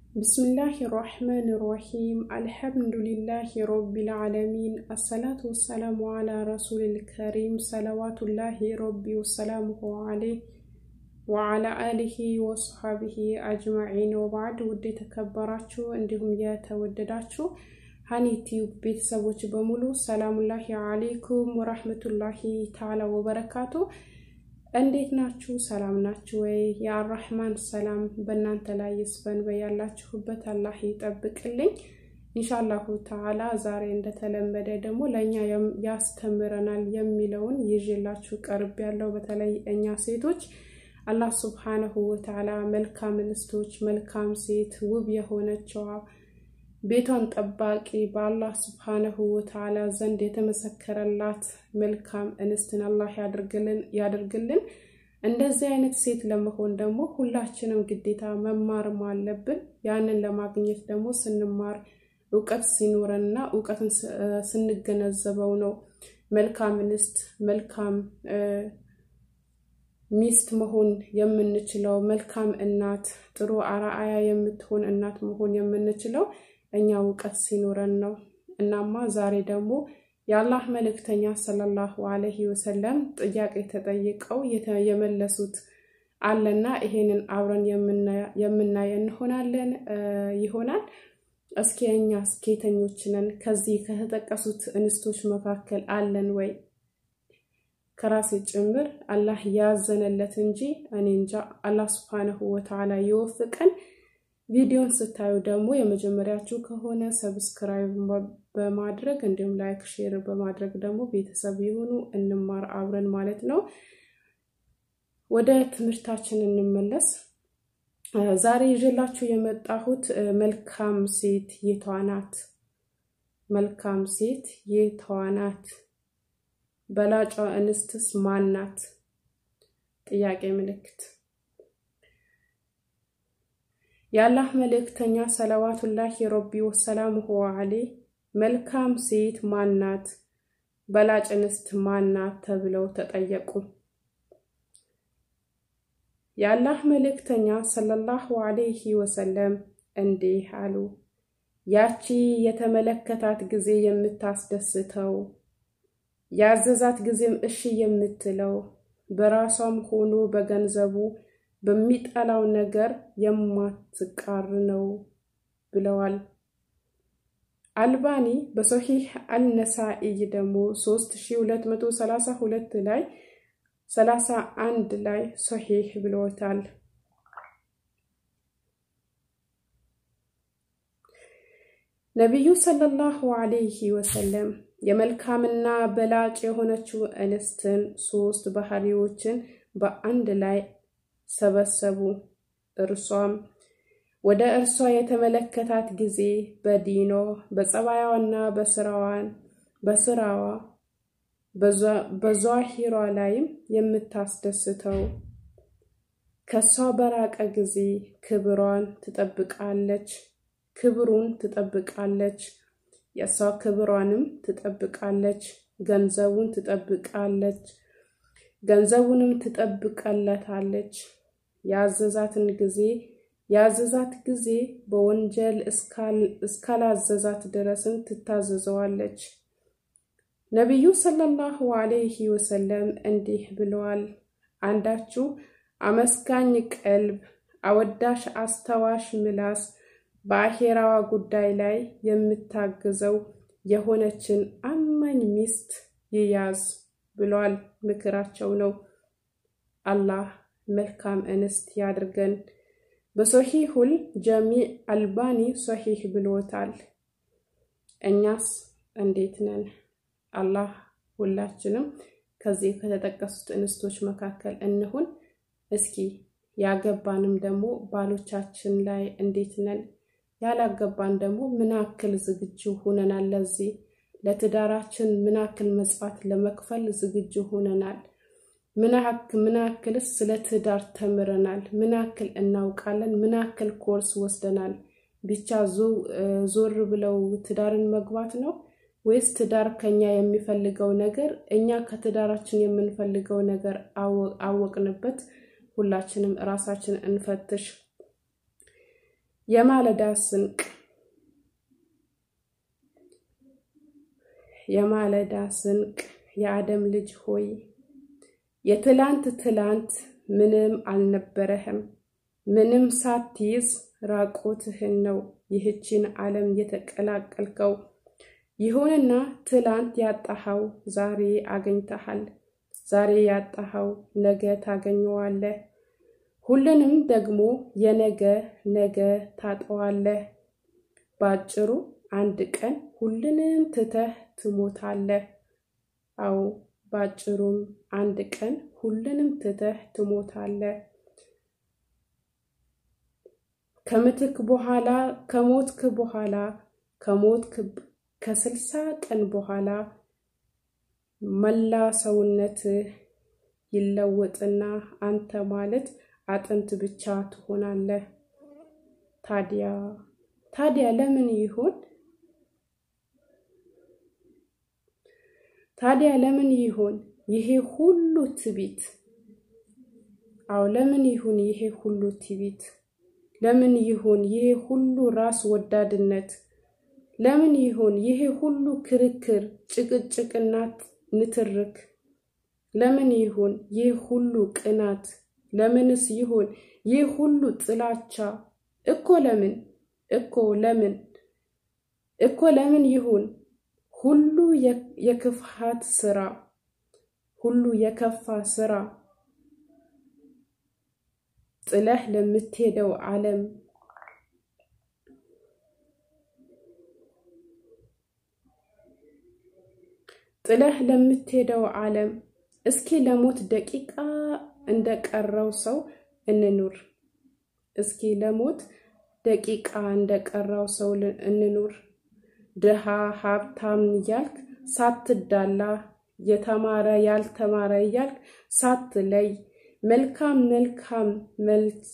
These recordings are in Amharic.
ብስምላህ ራሕማን ራሒም አልሐምዱሊላህ ረቢል ዓለሚን አሰላቱ ወሰላሙ ዓላ ረሱሊል ከሪም ሰለዋቱላሂ ረቢ ወሰላሙሁ ዓለይህ ወዓላ አሊሂ ወሰሓቢሂ አጅማዒን ወባዕድ። ውድ የተከበራችሁ እንዲሁም የተወደዳችሁ ሀኒ ቲዩብ ቤተሰቦች በሙሉ ሰላሙላሂ አሌይኩም ወራህመቱላሂ ተዓላ ወበረካቱ። እንዴት ናችሁ? ሰላም ናችሁ ወይ? የአራህማን ሰላም በእናንተ ላይ ይስፈን፣ በያላችሁበት አላህ ይጠብቅልኝ ኢንሻአላሁ ተዓላ። ዛሬ እንደተለመደ ደግሞ ለእኛ ያስተምረናል የሚለውን ይዤላችሁ ቀርብ ያለው በተለይ እኛ ሴቶች አላህ ሱብሓነሁ ወተዓላ መልካም እንስቶች መልካም ሴት ውብ የሆነችዋ ቤቷን ጠባቂ በአላህ ስብሓነሁ ወተዓላ ዘንድ የተመሰከረላት መልካም እንስትን አላህ ያደርግልን። እንደዚህ አይነት ሴት ለመሆን ደግሞ ሁላችንም ግዴታ መማርም አለብን። ያንን ለማግኘት ደግሞ ስንማር እውቀት ሲኖረንና እውቀትን ስንገነዘበው ነው መልካም እንስት መልካም ሚስት መሆን የምንችለው መልካም እናት ጥሩ አርአያ የምትሆን እናት መሆን የምንችለው እኛ እውቀት ሲኖረን ነው። እናማ ዛሬ ደግሞ የአላህ መልእክተኛ ሰለላሁ አለይሂ ወሰለም ጥያቄ ተጠይቀው የመለሱት አለና ይሄንን አብረን የምናይ እንሆናለን ይሆናል። እስኪ እኛ ስኬተኞች ነን? ከዚህ ከተጠቀሱት እንስቶች መካከል አለን ወይ? ከራሴ ጭምር አላህ ያዘነለት እንጂ እኔ እንጃ። አላህ ስብሓነሁ ወተዓላ የወፍቀን። ቪዲዮን ስታዩ ደግሞ የመጀመሪያችሁ ከሆነ ሰብስክራይብ በማድረግ እንዲሁም ላይክ፣ ሼር በማድረግ ደግሞ ቤተሰብ የሆኑ እንማር አብረን ማለት ነው። ወደ ትምህርታችን እንመለስ። ዛሬ ይዤላችሁ የመጣሁት መልካም ሴት የቷ ናት? መልካም ሴት የቷ ናት? በላጯ እንስትስ ማን ናት? ጥያቄ ምልክት። የአላህ መልእክተኛ ሰለዋቱላሂ ረቢ ወሰላሙሁ ዐለይህ መልካም ሴት ማን ናት? በላጭ እንስት ማን ናት? ተብለው ተጠየቁ። የአላህ መልእክተኛ ሰለላሁ ዐለይሂ ወሰለም እንዲህ አሉ። ያቺ የተመለከታት ጊዜ የምታስደስተው ያዘዛት ጊዜም እሺ የምትለው በራሷም ሆኖ በገንዘቡ በሚጠላው ነገር የማትቃር ነው ብለዋል። አልባኒ በሶሒህ አልነሳኢይ ደግሞ 3232 ላይ 31 ላይ ሶሒህ ብለውታል። ነቢዩ ሰለላሁ ዐለይሂ ወሰለም የመልካምና በላጭ የሆነችው እንስትን ሶስት ባህሪዎችን በአንድ ላይ ሰበሰቡ። እርሷም ወደ እርሷ የተመለከታት ጊዜ በዲኖ በጸባያዋና በስራዋን በስራዋ በዟሂሯ ላይም የምታስደስተው ከሷ በራቀ ጊዜ ክብሯን ትጠብቃለች፣ ክብሩን ትጠብቃለች፣ የእሷ ክብሯንም ትጠብቃለች፣ ገንዘቡን ትጠብቃለች፣ ገንዘቡንም ትጠብቀለታለች። ያዘዛትን ጊዜ ያዘዛት ጊዜ በወንጀል እስካላዘዛት ድረስም ትታዘዘዋለች። ነቢዩ ሰለላሁ ዐለይሂ ወሰለም እንዲህ ብለዋል። አንዳችሁ አመስጋኝ ቀልብ፣ አወዳሽ አስተዋሽ ምላስ በአኼራዋ ጉዳይ ላይ የምታግዘው የሆነችን አማኝ ሚስት ይያዝ ብሏል። ምክራቸው ነው። አላህ መልካም እንስት ያድርገን። በሶሒሁል ጀሚዕ አልባኒ ሶሒህ ብሎታል። እኛስ እንዴት ነን? አላህ ሁላችንም ከዚህ ከተጠቀሱት እንስቶች መካከል እንሁን። እስኪ ያገባንም ደግሞ ባሎቻችን ላይ እንዴት ነን? ያላገባን ደግሞ ምን ያክል ዝግጁ ሁነናል? ለዚህ ለትዳራችን ምን ያክል መጽዋት ለመክፈል ዝግጁ ሁነናል? ምን ያክልስ ስለ ትዳር ተምረናል? ምን ያክል እናውቃለን? ምን ያክል ኮርስ ወስደናል? ብቻ ዞር ብለው ትዳርን መግባት ነው ወይስ ትዳር ከኛ የሚፈልገው ነገር እኛ ከትዳራችን የምንፈልገው ነገር አወቅንበት? ሁላችንም እራሳችን እንፈትሽ። የማለዳ ስንቅ የማለዳ ስንቅ የአደም ልጅ ሆይ የትላንት ትላንት ምንም አልነበረህም። ምንም ሳትይዝ ራቆትህን ነው ይህችን ዓለም የተቀላቀልከው። ይሁንና ትላንት ያጣኸው ዛሬ አገኝተሃል። ዛሬ ያጣኸው ነገ ታገኘዋለህ። ሁሉንም ደግሞ የነገ ነገ ታጠዋለህ። በአጭሩ አንድ ቀን ሁሉንም ትተህ ትሞታለህ። አዎ በአጭሩም አንድ ቀን ሁሉንም ትተህ ትሞታለህ። ከምትክ በኋላ ከሞትክ በኋላ ከሞትክ ከስልሳ ቀን በኋላ መላ ሰውነትህ ይለወጥና አንተ ማለት አጥንት ብቻ ትሆናለህ። ታዲያ ታዲያ ለምን ይሆን? ታዲያ ለምን ይሆን ይሄ ሁሉ ትቢት? አዎ ለምን ይሁን ይሄ ሁሉ ትቢት? ለምን ይሁን ይሄ ሁሉ ራስ ወዳድነት? ለምን ይሁን ይሄ ሁሉ ክርክር፣ ጭቅጭቅና ንትርክ? ለምን ይሁን ይህ ሁሉ ቅናት? ለምንስ ይሁን ይህ ሁሉ ጥላቻ? እኮ ለምን እኮ ለምን እኮ ለምን ይሁን ሁሉ የክፋት ስራ ሁሉ የከፋ ስራ ጥለህ ለምትሄደው ዓለም ጥለህ ለምትሄደው ዓለም እስኪ ለሞት ደቂቃ እንደቀረው ሰው እንኑር። እስኪ ለሞት ደቂቃ እንደቀረው ሰው እንኑር። ድሃ ሀብታም እያልክ ሳትዳላ የተማረ ያልተማረ እያልክ ሳትለይ መልካም መልካም መልስ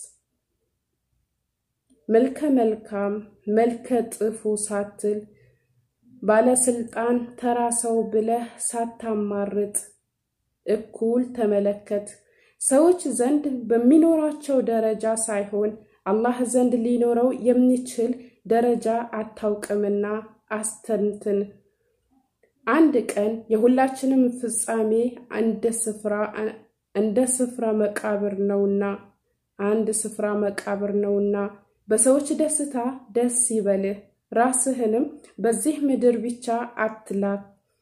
መልከ መልካም መልከ ጥፉ ሳትል ባለስልጣን ተራ ሰው ብለህ ሳታማርጥ እኩል ተመለከት። ሰዎች ዘንድ በሚኖራቸው ደረጃ ሳይሆን አላህ ዘንድ ሊኖረው የሚችል ደረጃ አታውቅምና አስተንትን። አንድ ቀን የሁላችንም ፍጻሜ እንደ ስፍራ እንደ ስፍራ መቃብር ነውና አንድ ስፍራ መቃብር ነውና በሰዎች ደስታ ደስ ይበልህ፣ ራስህንም በዚህ ምድር ብቻ አትላክ።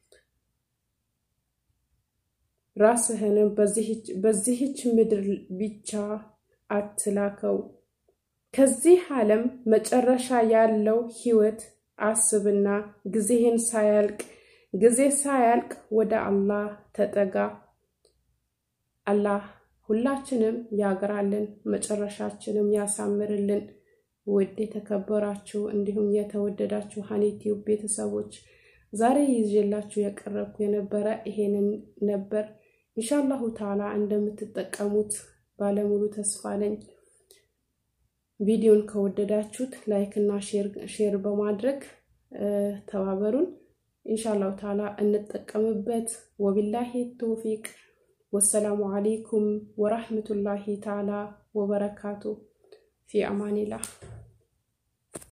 ራስህንም በዚህች ምድር ብቻ አትላከው። ከዚህ ዓለም መጨረሻ ያለው ህይወት አስብና ጊዜህን ሳያልቅ ጊዜ ሳያልቅ ወደ አላህ ተጠጋ። አላህ ሁላችንም ያግራልን፣ መጨረሻችንም ያሳምርልን። ውድ የተከበራችሁ እንዲሁም የተወደዳችሁ ሀኒቲዩብ ቤተሰቦች ዛሬ ይዤላችሁ የቀረብኩ የነበረ ይሄንን ነበር። ኢንሻአላሁ ተዓላ እንደምትጠቀሙት ባለሙሉ ተስፋ ነኝ። ቪዲዮን ከወደዳችሁት ላይክ እና ሼር በማድረግ ተባበሩን። ኢንሻአላሁ ተዓላ እንጠቀምበት። ወቢላሂ ተውፊቅ ወሰላሙ አለይኩም ወራህመቱላሂ ተዓላ ወበረካቱ ፊ አማኒላህ